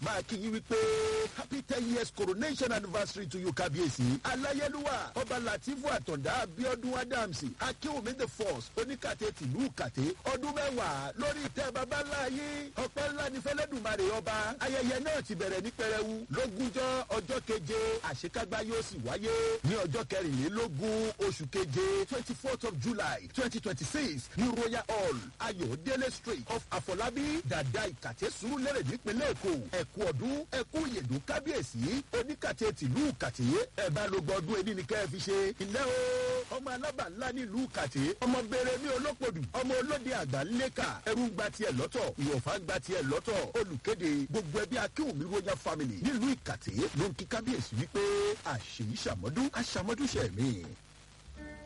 máa kí yín wípé happy ten years coronation anniversary to you kábíyèsí aláyélúwà ọba latifu àtọ̀dá abiodun adams akínwùmí the force oníkàtẹ́ tìlú kàtẹ́ ọdún mẹ́wàá lórí ìtẹ́ babaláyé ọpẹ́ ńlá ní fẹlẹ́dùmarè ọba ayẹyẹ náà ti bẹ̀rẹ̀ ní pẹrẹwu lógúnjọ́ ọjọ́ keje àṣekágbá yóò sì wáyé ní ọjọ́ kẹrìnlélógún oṣù keje twenty fourth of july twenty twenty six ní royal hall ayọ̀délé street of àfọlábí dàda ìkàtẹ́ sùúrùlérè nípínlẹ̀ èkó ẹ̀kú ọdún ẹ̀kú ìyèdùn kábíyèsí oníkàtẹ́ tìlú kàtẹ́ ẹ̀ bá ló gbọdún ẹni ní kẹ́ ẹ fi ṣe ilé o ọmọ alábà ńlá nílùú kàtẹ́ ọmọ bèrè ní olókòdù ọmọ olóde àgbà ńlẹ́kà ẹrú ń gba tiẹ̀ lọ́tọ̀ ìwọ̀fà ń gba tiẹ̀ lọ́tọ̀ olùkéde gbogbo ẹbí akéwùmí royal family nílùú ìkàtẹ́ ló ń kí kábíyèsí wípé àṣèyí ṣàmọ́dún àṣàmọ́dún ṣẹ̀mí.